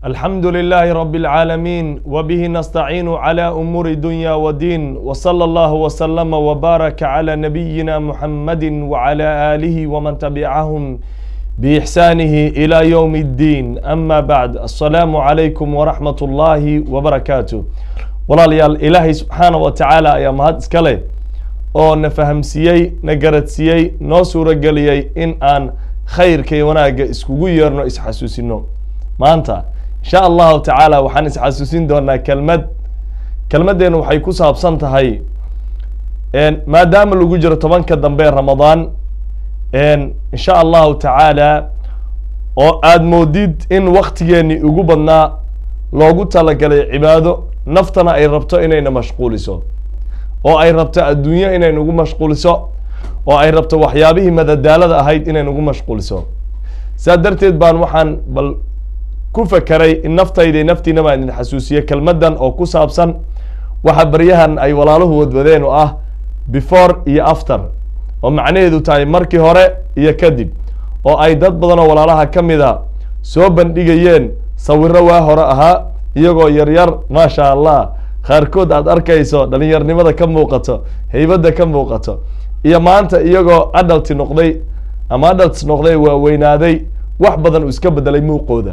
الحمد لله رب العالمين وبه نستعين على أمور الدنيا والدين وصلى الله وسلم وبارك على نبينا محمد وعلى آله ومن تبعهم بإحسانه إلى يوم الدين أما بعد السلام عليكم ورحمة الله وبركاته walaalyaal ilaahay subxaana wa tacaala ayaa mahad iska leh oo na fahamsiiyey na garadsiiyey noo suurageliyey in aan khayrka iyo wanaagga iskugu yeerno isxasuusino maanta insha allahu tacaala waxaan isxasuusin doonaa kelmad kelmaddeena waxay ku saabsan tahay maadaama lagu jiro tobanka dambe ramadaan insha allahu tacaala oo aada moodid in waktigeeni ugu badnaa loogu talagalay cibaado naftana ay rabto inayna mashquuliso oo ay rabto adduunyo inay nagu mashquuliso oo ay rabto waxyaabihii madadaalada ahayd inay nagu mashquuliso saa darteed baan waxaan bal ku fakeray in naftayda naftiina baan idin xasuusiye kelmaddan oo ku saabsan waxa baryahan ay walaaluhu wadwadeen oo ah before iyo after oo macnaheedu tahay markii hore iyo kadib oo ay dad badan oo walaalaha ka mid a soo bandhigayeen sawiro waa hore ahaa iyagoo yaryar maasha allah qaarkood aada arkayso dhalinyarnimada ka muuqato heybadda ka muuqato iyo maanta iyagoo adalti noqday ama adalts noqday waa weynaaday wax badan uu iska bedelay muuqooda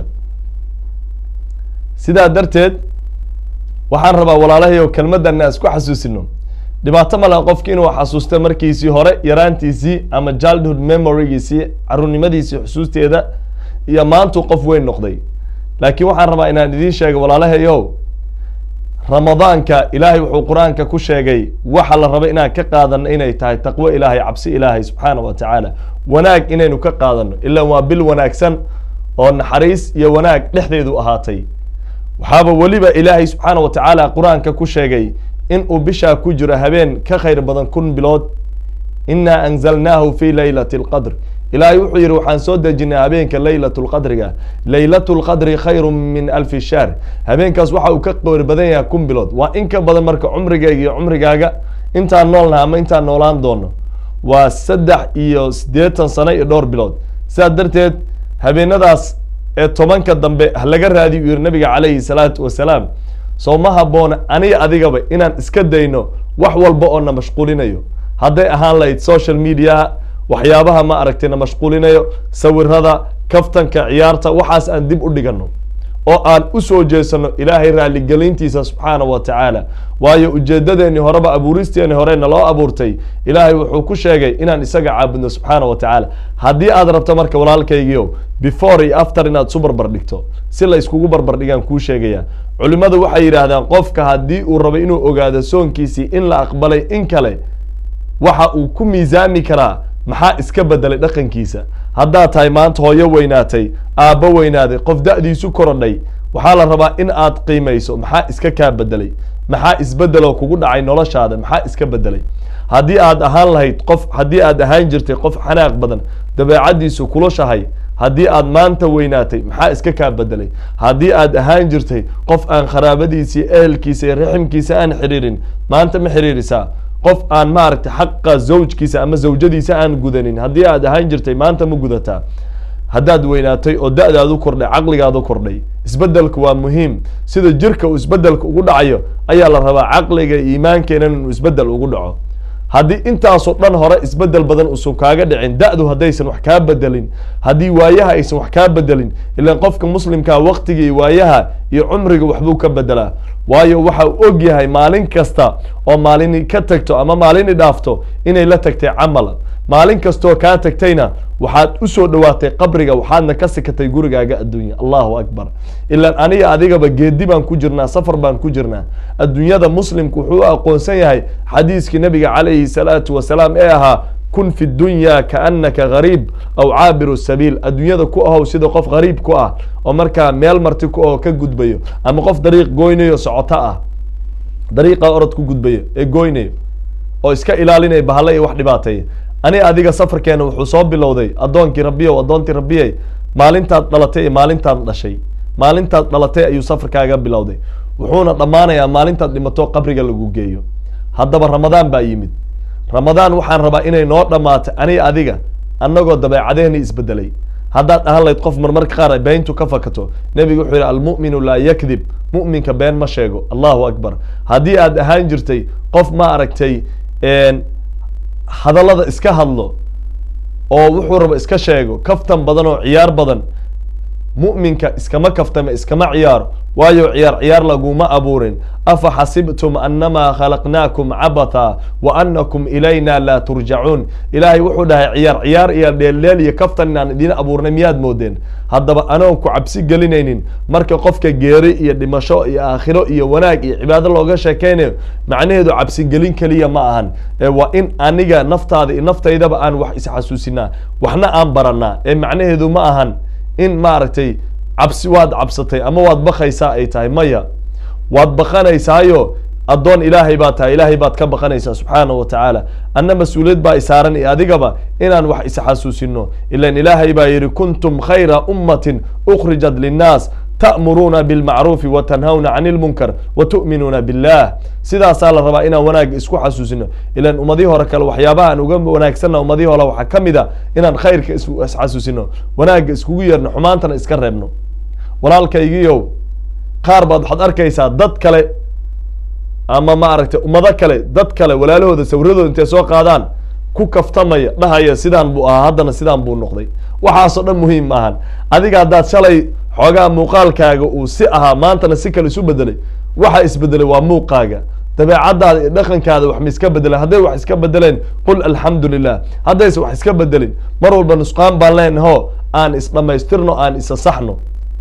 sidaa darteed waxaan rabaa walaalahayo kelmadana isku xasuusino dhibaato male qofki inuu xasuusto markiisii hore yaraantiisii ama childhood memorygiisii caruurnimadiisii xusuusteeda iyo maantuu qof weyn noqday laakiin waxaan rabaa inaan idiin sheega walaalahayow ramadaanka ilaahay wuxuu qur-aanka ku sheegay waxa la raba inaan ka qaadano inay tahay taqwo ilaahay cabsi ilaahay subxaana wa tacaala wanaag inaynu ka qaadano ilaa waa bil wanaagsan oo naxariis iyo wanaag dhexdeedu ahaatay waxaaba weliba ilaahay subxaana wa tacaala qur-aanka ku sheegay in uu bishaa ku jiro habeen ka khayr badan kun bilood inaa anzalnaahu fi laylati اlqadr ilaahay wuxuu yihi waxaan soo dejinay habeenka laylat lqadriga laylat lqadri khayru min alfi shahr habeenkaas waxa uu ka qeyr badan yahay kun bilood waa in ka badan marka cumrigayga iyo cumrigaaga intaan noolnaha ama intaan noolaan doono waa saddex iyo siddeetan sano iyo dhowr bilood sidaa darteed habeenadaas ee tobanka dambe laga raadiy u yihi nabiga calayhi salaatu wasalaam soo ma haboona aniga adigaba inaan iska dayno wax walba oo na mashquulinayo hadday ahaan lahayd social media waxyaabaha ma aragtay na mashquulinayo sawirada kaftanka ciyaarta waxaas aan dib u dhigano oo aan usoo jeesano ilaahay raaligelintiisa subxaana wa tacaala waayo ujeedadeeni horeba abuuristeeni hore naloo abuurtay ilaahay wuxuu ku sheegay inaan isaga caabudno subxaana wa tacaala haddii aad rabto marka walaalkaygiio before iyo after inaad isu barbar dhigto si la iskugu barbar dhigaan kuu sheegaya culimmadu waxay yidhaahdaan qofka haddii uu rabo inuu ogaado soonkiisii in la aqbalay in kale waxa uu ku miisaami karaa maxaa iska bedelay dhaqankiisa haddaad tahay maanta hooyo weynaatay aabbo weynaaday qof da-diisu korodhay waxaa la rabaa in aad qiimayso maxaa iska kaa bedelay maxaa isbedeloo kugu dhacay noloshaada maxaa iska bedelay haddii aad ahaan lahayd qof haddii aad ahaan jirtay qof xanaaq badan dabeecaddiisu kulushahay haddii aad maanta weynaatay maxaa iska kaa bedelay haddii aad ahaan jirtay qof aan qaraabadiisa iyo ehelkiisa iyo raximkiisa aan xiriirin maanta ma xiriirisaa qof aan maaragtay xaqa zawjkiisa ama zawjadiisa aan gudanin haddii aad ahaan jirtay maanta ma gudataa haddaad weynaatay oo da-daadu kordhay caqligaadu kordhay isbedelku waa muhiim sida jirka uu isbedelka ugu dhacayo ayaa la rabaa caqliga iimaankeenan inuu isbedel ugu dhaco haddii intaasoo dhan hore isbedel badan uusan kaaga dhicin da-du haddaysan wax kaa bedelin haddii waayaha aysan wax kaa bedelin ilaan qofka muslimkaa waktiga iyo waayaha iyo cumriga waxbuu ka bedelaa waayo waxa uu og yahay maalin kasta oo maalini ka tagto ama maalini dhaafto inay la tagtay camal maalin kastoo kaa tagtayna waxaad usoo dhowaatay qabriga waxaadna ka sikatay gurigaaga adduunya allahu akbar ilaan aniga adigaba geedi baan ku jirnaa safar baan ku jirnaa adduunyada muslimku wuxuu u aqoonsan yahay xadiiskii nabiga calayhi salaatu wasalaam ee ahaa kun fi dunya kaanaka gariib aw caabiru sabiil adduunyada ku ahow sida qof gariib ku ah oo markaa meel marti ku aho ka gudbayo ama qof dariiq goynayo socoto ah dariiqa orod ku gudbayo ee goynayo oo iska ilaalinaya bahalla iyo wax dhibaateeya ani adiga safarkeena wuxuu soo bilowday addoonkii rabbiyow addoontii rabbiyey maalintaad dhalatay iyo maalintaad dhashay maalintaad dhalatay ayuu safarkaaga bilowday wuxuuna dhammaanayaa maalintaad dhimato qabriga lagu geeyo haddaba ramadaan baa yimid ramadaan waxaan rabaa inay noo dhammaato ani adiga annagoo dabeecadeeni isbedelay haddaad ahaan lahayd qof marmarka qaar beentu ka fakato nebigu wuxuu yihi almu'minu laa yakdib mu'minka been ma sheego allahu akbar haddii aad ahaan jirtay qof ma aragtay hadallada iska hadlo oo wuxuu rabo iska sheego kaftan badan oo ciyaar badan mu'minka iskama kaftame iskama ciyaaro waayo ciyaar ciyaar laguma abuurin afa xasibtum annamaa khalaqnaakum cabatha wa annakum ilayna laa turjacuun ilaahay wuxuu dhahay ciyaar ciyaar iyo dheeldheel iyo kaftan inaan idiin abuurnay miyaad moodeen haddaba anoon ku cabsi gelinaynin marka qofka geeri iyo dhimasho iyo aakhiro iyo wanaag iyo cibaado looga sheekeynayo macnaheedu cabsigelin keliya ma ahan ee waa in aniga naftaada iyo naftaydaba aan wax isxasuusinaa waxna aan baranaa ee macnaheedu ma ahan in maaragtay cabsi waad cabsatay ama waad bakaysaa ay tahay maya waad baqanaysaayo addoon ilaahay baad tahay ilaahay baad ka baqanaysaa subxaana wa tacaala anna mas-uuliyad baa isaaran iyo adigaba inaan wax isxasuusino ilan ilaahay baa yidhi kuntum khayra ummatin ukhrijat linnaas ta'muruuna bilmacruufi wa tanhawna can ilmunkar wa tu'minuuna billah sidaasaa la rabaa inaan wanaagga isku xasuusino ilan ummadihii hore kale waxyaabaha aan uga wanaagsanna ummadihii hore waxaa ka mid a inaan khayrka isxasuusino wanaagga iskugu yeerno xumaantana iska reebno walaalkaygiiow qaar baad waxaad arkaysaa dad kale ama maaragtay ummado kale dad kale walaalahooda sawradooda intay soo qaadaan ku kaftamaya dhahaya sidaan buu ahaa haddana sidaan buu noqday waxaasoo dhan muhiim maahan adiga haddaad shalay xoogaa muuqaalkaaga uu si ahaa maantana si kale isu bedelay waxa isbedelay waa muuqaaga dabeecadaada iyo dhaqankaada wax ma iska bedeleen hadday wax iska bedeleen qul alxamdu lilah haddayse wax iska bedelin mar walba nusqaan baan leenaho aan isdhamaystirno aan isa saxno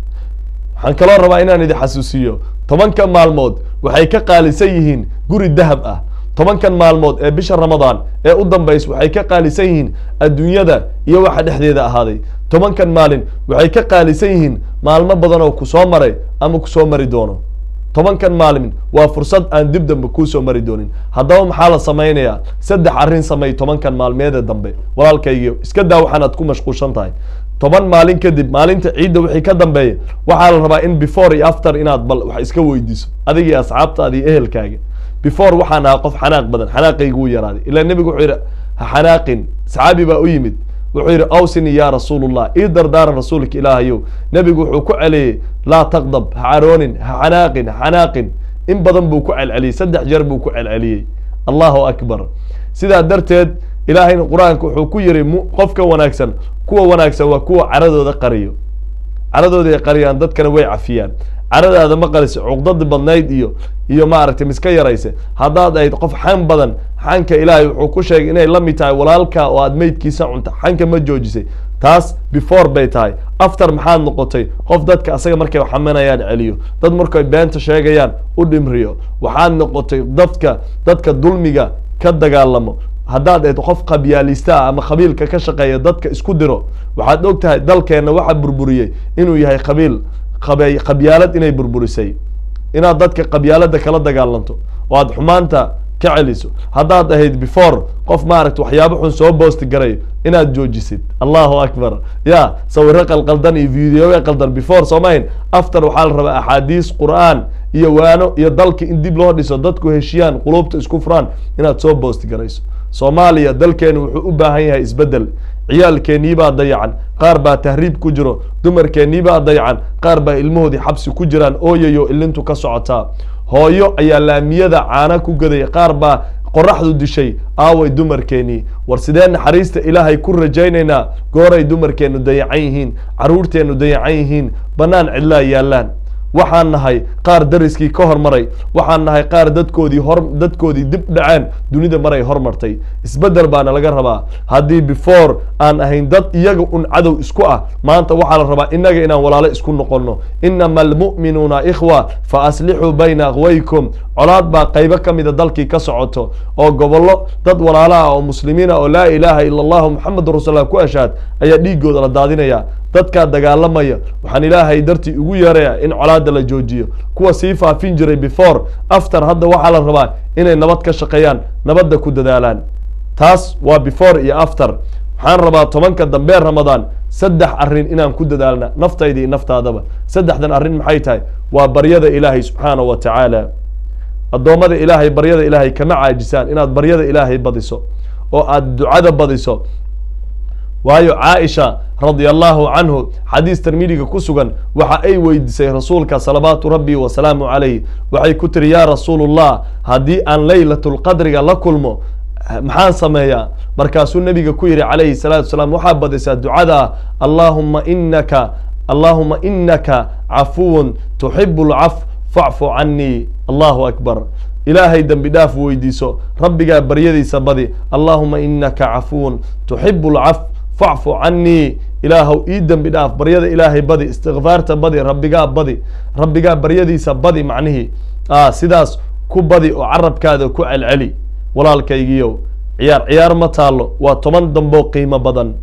waxaan kaloo rabaa inaan idin xasuusiyo tobanka maalmood waxay ka qaalisan yihiin guri dahab ah tobankan maalmood ee bisha ramadaan ee u dambays waxay ka qaalisan yihiin adduunyada iyo waxa dhexdeeda ahaaday tobankan maalin waxay ka qaalisan yihiin maalmo badan oo ku soo maray ama kusoo mari doono tobankan maalin waa fursad aan dib dambe kuusoo mari doonin haddaba maxaa la samaynayaa saddex arrin samey tobankan maalmeeda dambe walaalkaygiio iska daa waxaan aad ku mashquulshan tahay toban maalin kadib maalinta ciidda wixii ka dambeeya waxaa la rabaa in before iyo after inaad bal wax iska weydiiso adigii asxaabtaada iyo ehelkaaga before waxaan ahaa qof xanaaq badan xanaaqaygu wuu yaraaday ilaa nebigu wuxuu yidhi ha xanaaqin saxaabi baa u yimid wuxuu yidhi awsini ya rasuulullah ii dardaaran rasuulka ilaahayow nebigu wuxuu ku celiyey laa taqdab ha caroonin ha xanaaqin ha xanaaqin in badan buu ku celceliyey saddex jeer buu ku celceliyey allahu akbar sidaa darteed ilaahayna qur-aanka wuxuu ku yiri qofka wanaagsan kuwa wanaagsan waa kuwa caradooda qariyo caradooda ay qariyaan dadkana way cafiyaan caradaada ma qarisa cuqdadi badnayd iyo iyo maaragtay miska yarayse haddaad ahayd qof xan badan xanka ilaahay wuxuu ku sheegay inay la mid tahay walaalka oo aad meydkiisa cunta xanka ma joojisay taas before bay tahay after maxaad noqotay qof dadka asaga markay xaminayaan celiyo dad markay beenta sheegayaan u dhimriyo waxaad noqotay dadka dadka dulmiga ka dagaalamo haddaad ahayd qof qabyaalista ah ama qabiilka ka shaqeeya dadka isku diro waxaad og tahay dalkeenna waxa burburiyey inuu yahay qabiil qabe qabyaalad inay burburisay inaad dadka qabyaalada kala dagaalanto oo aad xumaanta ka celiso haddaad ahayd before qof maaragta waxyaabo xun soo boosti garayo inaad joojisid allahu akbar ya sawiro qalqaldan iyo videoga qaldan before soomahin after waxaa la rabaa axaadiis qur'aan iyo waano iyo dalka in dib loo dhiso dadku heshiyaan qulubta isku furaan inaad soo boosti garayso soomaaliya dalkeenu wuxuu u baahan yahay isbeddel ciyaalkeennii baa dayacan qaar baa tahriib ku jiro dumarkeennii baa dayacan qaar baa ilmahoodii xabsi ku jiraan ooyayo ilintu ka socotaa hooyo ayaa laamiyada caana ku gadaya qaar baa qoraxdu dishay aaway dumarkeennii war sidee naxariista ilaahay ku rajaynaynaa gooray dumarkeennu dayacan yihiin carruurteennu dayacan yihiin bannaan cidlaa yaallaan waxaan nahay qaar dariskii ka hormaray waxaan nahay qaar dadkoodii hor dadkoodii dib dhaceen dunida maray hormartay isbeddel baana laga rabaa haddii before aan ahayn dad iyaga un cadow isku ah maanta waxaa la rabaa innaga inaan walaalo isku noqonno inama almu'minuuna ikhwa fa aslixuu bayna akhwaykum colaad baa qaybo ka mida dalkii ka socoto oo gobollo dad walaalo ah oo muslimiin ah oo laa ilaaha ila allahu muxamedun rasuullah ku ashaad ayaa dhiigooda la daadinaya dadkaa dagaalamaya waxaan ilaahay dartii ugu yeeraya in colaada la joojiyo kuwa sii faafin jiray before after hadda waxaa la rabaa inay nabad ka shaqeeyaan nabadda ku dadaalaan taas waa before iyo after waxaan rabaa tobanka dambe ramadaan saddex arrin inaan ku dadaalna naftayda iyo naftaadaba saddexdan arrin maxay tahay waa baryada ilaahay subxaana wa tacaala addoommada ilaahay baryada ilaahay kama caajisaan inaad baryada ilaahay badiso oo aad ducada badiso waayo caaisha radia allahu canhu xadiis tirmidiga ku sugan waxa ay weydiisay rasuulka salawaatu rabbi wasalaamu calayh waxay ku tiri yaa rasuulullah haddii aan leylatulqadriga la kulmo maxaan sameeyaa markaasuu nebiga ku yihi calayhi salaatu wasalaam waxaa badaysaa ducada allahuma inaka allahuma inaka cafuwun tuxibu lcaf facfu canii allahu akbar ilaahay dembi dhaaf weydiiso rabbigaa baryadiisa badi allahuma inaka cafuwun tuxibu lcaf facfu canii ilaahow ii dembi dhaaf baryada ilaahay badi istikfaarta badi rabbigaa badi rabbigaa baryadiisa badi macnihii sidaas ku badi oo carabkaada ku celceli walaalkaygiiyow ciyaar ciyaar ma taalo waa toban damboo qiimo badan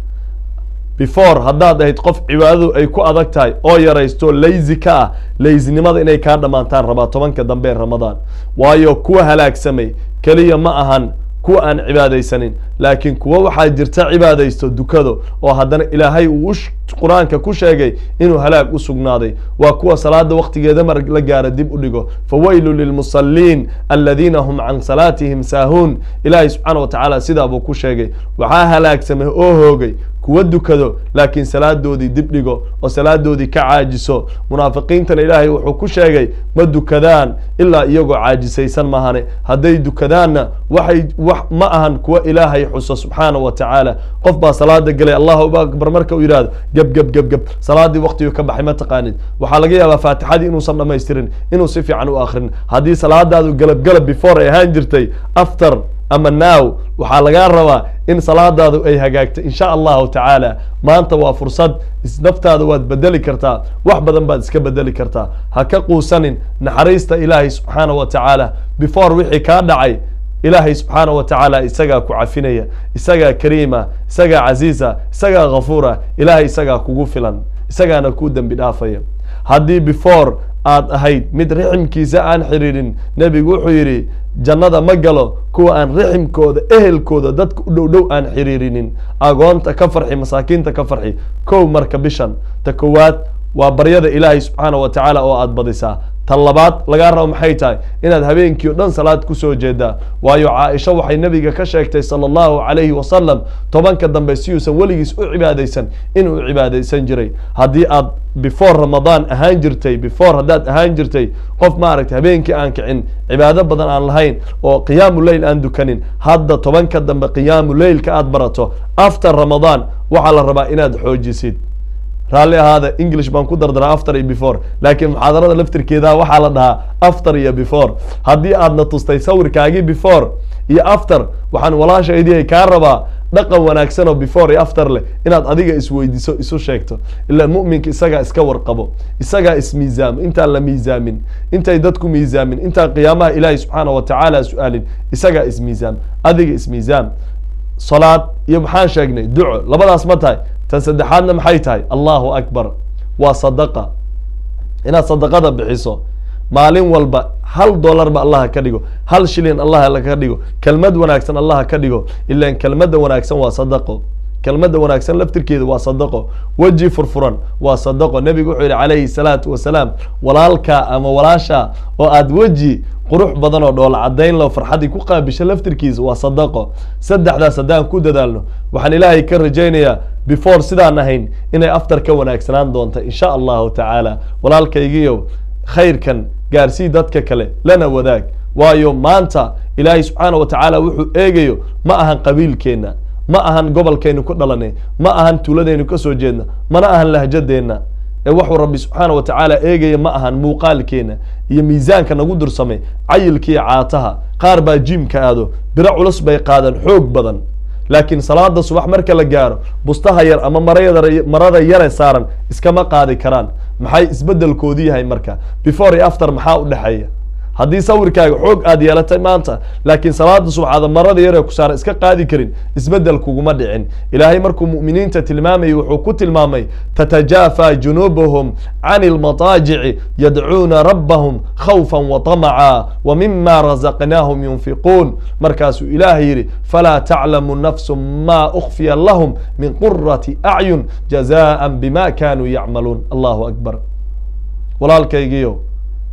before haddaad ahayd qof cibaadadu ay ku adag tahay oo yaraysto laysi ka ah laysinimada inay kaa dhammaantaan rabaa tobanka dambe ee ramadaan waayo kuwa halaagsamay keliya ma ahan kuwa aan cibaadaysanin laakiin kuwa waxaa jirta cibaadaysto dukado oo haddana ilaahay uu qur-aanka ku sheegay inuu halaag u sugnaaday waa kuwa salaada waktigeeda mar la gaara dib u dhigo fawaylu lilmusaliin aladiina hum can salaatihim saahuun ilaahay subxaana wa tacaala sidaa buu ku sheegay waxaa halaagsamay oo hoogay kuwa dukado laakiin salaadoodii dib dhigo oo salaadoodii ka caajiso munaafiqiintana ilaahay wuxuu ku sheegay ma dukadaan ilaa iyagoo caajisaysan mahane hadday dukadaanna waxay wax ma ahan kuwa ilaahay xuso subxaana wa tacaala qof baa salaada galay allahu akbar marka uu yidhahdo geb geb geb geb salaadii waktiguu ka baxay ma taqaanid waxaa laga yaabaa faatixadii inuusan dhamaystirin inuu si fiican u akrin haddii salaadaadu galab galab before ay ahaan jirtay after ama now waxaa lagaa rabaa in salaadaadu ay hagaagto insha allahu tacaala maanta waa fursad naftaada waad bedeli kartaa wax badan baad iska bedeli kartaa ha ka quusanin naxariista ilaahay subxaana wa tacaala before wixii kaa dhacay ilaahay subxaana wa tacaala isagaa ku cafinaya isagaa kariima isagaa casiisa isagaa ghafuura ilaahay isagaa kugu filan isagaana kuu dembi dhaafaya haddii before aad ahayd mid riximkiisa aan xiriirin nebigu wuxuu yidhi jannada ma galo kuwa aan riximkooda ehelkooda dadka u dhow dhow aan xiriirinin agoonta ka farxi masaakiinta ka farxi kow marka bishan ta kowaad waa baryada ilaahay subxaana wa tacaala oo aad badisaa tan labaad lagaa rabo maxay tahay inaad habeenkii o dhan salaad kusoo jeedaa waayo caaisha waxay nebiga ka sheegtay sala allahu calayhi wasalam tobanka dambe si uusan weligiis u cibaadaysan inuu cibaadaysan jiray haddii aad before ramadaan ahaan jirtay before haddaad ahaan jirtay qof maaragtay habeenkii aan kicin cibaado badan aan lahayn oo qiyaamu leyl aan dukanin hadda tobanka dambe qiyaamu leylka aad barato after ramadaan waxaa la rabaa inaad xoojisid raalli ahaada english baan ku dardaraa after iyo before laakiin muxaadarada laftirkeeda waxaa la dhahaa after iyo before haddii aadna tustay sawirkaagii before iyo after waxaan walaashaydii kaa rabaa dhaqan wanaagsan oo before iyo after leh inaad adiga isweydiiso isu sheegto ilaa mu'minka isagaa iska warqabo isagaa ismiisaamo intaan la miisaamin intay dadku miisaamin intaan qiyaamaha ilaahay subxaana wa tacaala su-aalin isagaa ismiisaam adiga ismiisaam salaad iyo maxaan sheegnay duco labadaas ma tahay tan saddexaadna maxay tahay allahu akbar waa sadaqa inaad sadaqada bixiso maalin walba hal dollarba allaha ka dhigo hal shilin allaha ka dhigo kelmad wanaagsan allaha ka dhigo ilan kelmadda wanaagsan waa sadaqo kelmadda wanaagsan laftirkeeda waa sadaqo weji furfuran waa sadaqo nebigu wuxuu yihi calayhi salaatu wasalaam walaalka ama walaasha oo aada weji qurux badan oo dhoola cadayn lo farxaddii ku qaabisho laftirkiisa waa sadaqo saddexdaas haddaan ku dadaalno waxaan ilaahay ka rajaynayaa before sidaan ahayn inay aftar ka wanaagsanaan doonta insha allahu tacaala walaalkaygiiyow khayrkan gaarsii dadka kale lana wadaag waayo maanta ilaahay subxaana wa tacaala wuxuu eegayo ma ahan qabiilkeenna ma ahan gobolkaynu ku dhalanay ma ahan tuuladaynu ka soo jeedna mana ahan lahjadeenna ee wuxuu rabbi subxaana wa tacaala eegaya ma ahan muuqaalkeena iyo miisaanka nagu dursamay cayilkiiyo caataha qaar baa jiimka aado biro culus bay qaadaan xoog badan laakiin salaada subax marka la gaaro bustaha yar ama marada yare saaran iskama qaadi karaan maxay isbedelkoodu yahay marka before iyo after maxaa u dhexeeya haddii sawirkaaga xoog aad yeelatay maanta laakiin salaada subxaada marada yaree ku saara iska qaadi karin isbedel kuguma dhicin ilaahay markuu mu'miniinta tilmaamayay wuxuu ku tilmaamay tatajaafa junuubuhum can ilmataajici yadcuuna rabbahum khawfan wa tamaca wa mima razaqnaahum yunfiquun markaasuu ilaahay yidhi falaa taclamu nafsu ma ukfiya lahum min qurati acyun jazaan bima kanuu yacmaluun allahu akbar walaalkaygiyo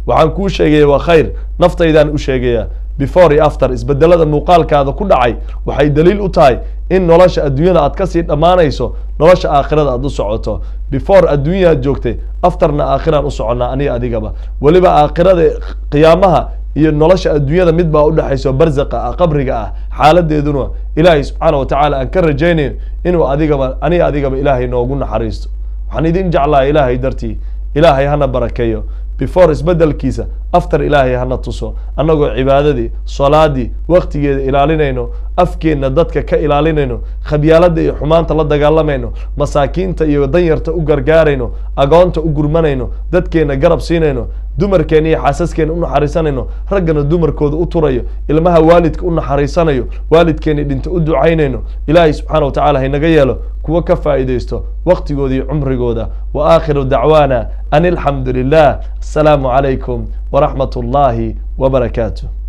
waxaan kuu sheegaya waa khayr naftaydaan u sheegaya before iyo after isbedelada muuqaalkaada ku dhacay waxay daliil u tahay in nolosha adduunyada aad kasii dhammaanayso nolosha aakhirada aad u socoto before adduunya aad joogtay afterna aakhiraan u soconnaa aniga adigaba weliba aakhirada qiyaamaha iyo nolosha adduunyada mid baa udhexayso barzaqa ah qabriga ah xaaladeeduna ilaahay subxaana watacaala aan ka rajaynayo inuu adigaba aniga adigaba ilaahay noogu naxariisto waxaan idin jeclahay ilaahay dartii ilaahay hana barakeeyo before isbedelkiisa after ilaahay hana tuso annagoo cibaadadii salaadii waktigeeda ilaalinayno afkeenna dadka ka ilaalinayno khabyaalada iyo xumaanta la dagaalamayno masaakiinta iyo danyarta u gargaarayno agoonta u gurmanayno dadkeenna garab siinayno dumarkeena iyo xaasaskeena u naxariisanayno raggana dumarkooda u turayo ilmaha waalidka u naxariisanayo waalidkeena dhinta u ducaynayno ilaahay subxaana watacaala haynaga yeelo kuwa ka faa'iidaysto waktigooda iyo cumrigooda wa aakhiru dacwaana an alxamdu lilah asalaamu calaykum waraxmat ullaahi wabarakaatu